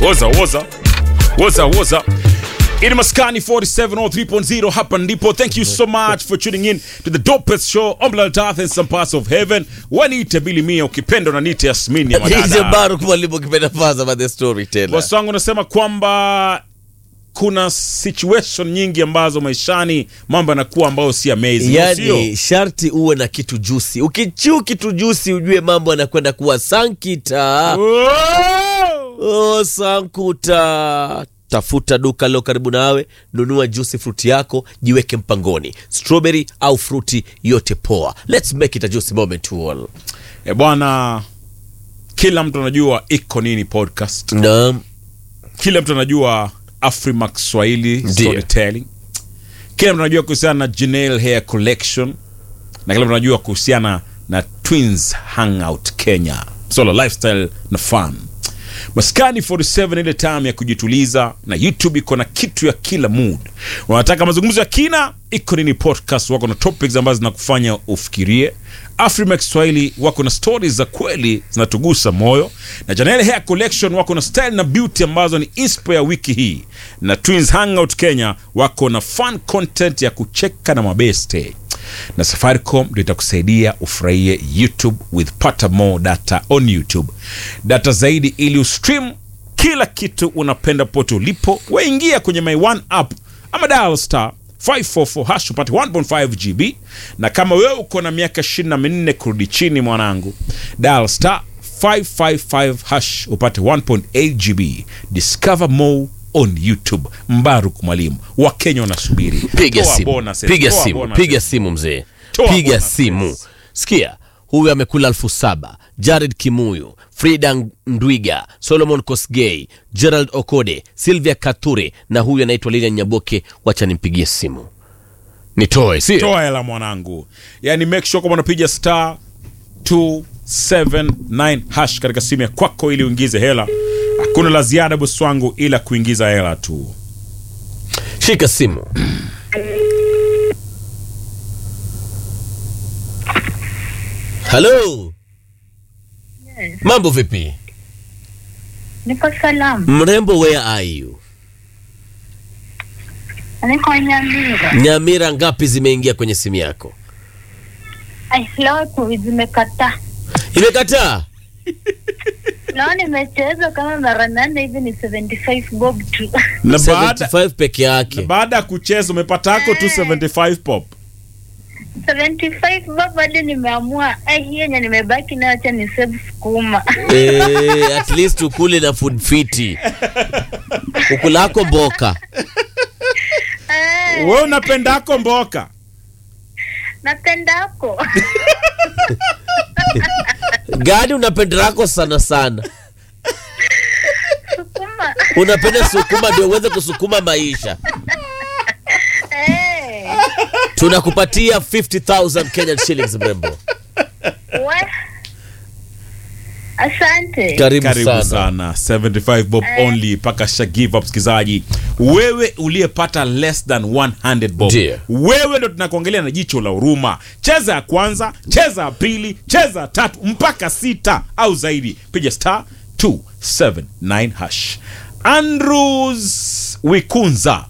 woza woza woza woza ini maskani 4703.0 hapa ndipo thank you so much for tuning in to the dopest show on planet earth and some parts of heaven waniite bili mia ukipenda unaniite yasmini ya DJ madada Baruk mwalimu kipenda faza by the storyteller. bosi wangu unasema kwamba kuna situation nyingi ambazo maishani mambo yanakuwa ambayo si amazing sio? Yani sharti uwe na kitu jusi. Ukichiu kitu jusi ujue mambo yanakwenda kuwa sankita. Oh! Oh, sankuta. Tafuta duka lilo karibu nawe, nunua juicy fruit yako, jiweke mpangoni, strawberry au fruti yote poa. Let's make it a juicy moment to all. E bwana, kila mtu anajua iko nini podcast, Naam, kila mtu anajua Afrimax Swahili Ndiyo. storytelling, kila mtu anajua kuhusiana na Janelle Hair Collection na kila mtu anajua kuhusiana na Twins Hangout Kenya, solo lifestyle na fun. Maskani 47 ile time ya kujituliza, na YouTube iko na kitu ya kila mood. Unataka mazungumzo ya kina, iko nini podcast wako na topics ambazo zinakufanya ufikirie. Afrimax Swahili wako na stories za kweli zinatugusa moyo, na Janelle Hair Collection wako na style na beauty ambazo ni inspo ya wiki hii, na Twins Hangout Kenya wako na fun content ya kucheka na mabeste na Safaricom ndio itakusaidia ufurahie YouTube with pata more data on YouTube, data zaidi ili ustream kila kitu unapenda pote ulipo. Waingia kwenye My One app ama dial star 544 hash upate 1.5 GB, na kama wewe uko na miaka 24 kurudi chini, mwanangu, dial star 555 hash upate 1.8 GB. Discover more on YouTube. Mbaruk mwalimu, Wakenya wanasubiri. piga Toa simu, bonuses, piga toa simu, bonuses. piga simu mzee, Toa piga bonuses. simu. Sikia, huyu amekula elfu saba Jared Kimuyu, Frida Ndwiga, Solomon Kosgei, Gerald Okode, Sylvia Kature na huyu anaitwa Lilian Nyaboke. Wacha nimpigie simu nitoe, sio toa hela mwanangu yani make sure kwamba unapiga star 279 hash katika simu ya kwako ili uingize hela hakuna la ziada bosi wangu ila kuingiza hela tu shika simu. Halo, mambo vipi? Niko salamu. Mrembo, where are you? Niko Nyamira. Nyamira ngapi zimeingia kwenye simu yako? Ai, leo tu zimekataa. Imekataa. Leo nimecheza kama mara nane hivi ni 75 bob tu. na baada 75 peke na yake. baada ya kucheza umepata yako tu 75 pop 75 bob hadi nimeamua ai hii yenye nimebaki nayo acha ni save sukuma. Eh, at least ukule na food fiti. Ukulako mboka. Eh, we unapendako mboka napendako. Gani unapendelako sana sana? Sukuma. Unapenda sukuma ndio uweze kusukuma maisha. Eh. Tunakupatia 50,000 Kenyan shillings mrembo. We. Asante. Karibu, karibu sana. sana 75 bob only mpaka sha give up msikizaji wewe uliyepata less than 100 bob Ndiyo. wewe ndo tunakuangalia na jicho la huruma cheza ya kwanza cheza ya pili cheza ya tatu mpaka sita au zaidi piga star 279 hash andrews wikunza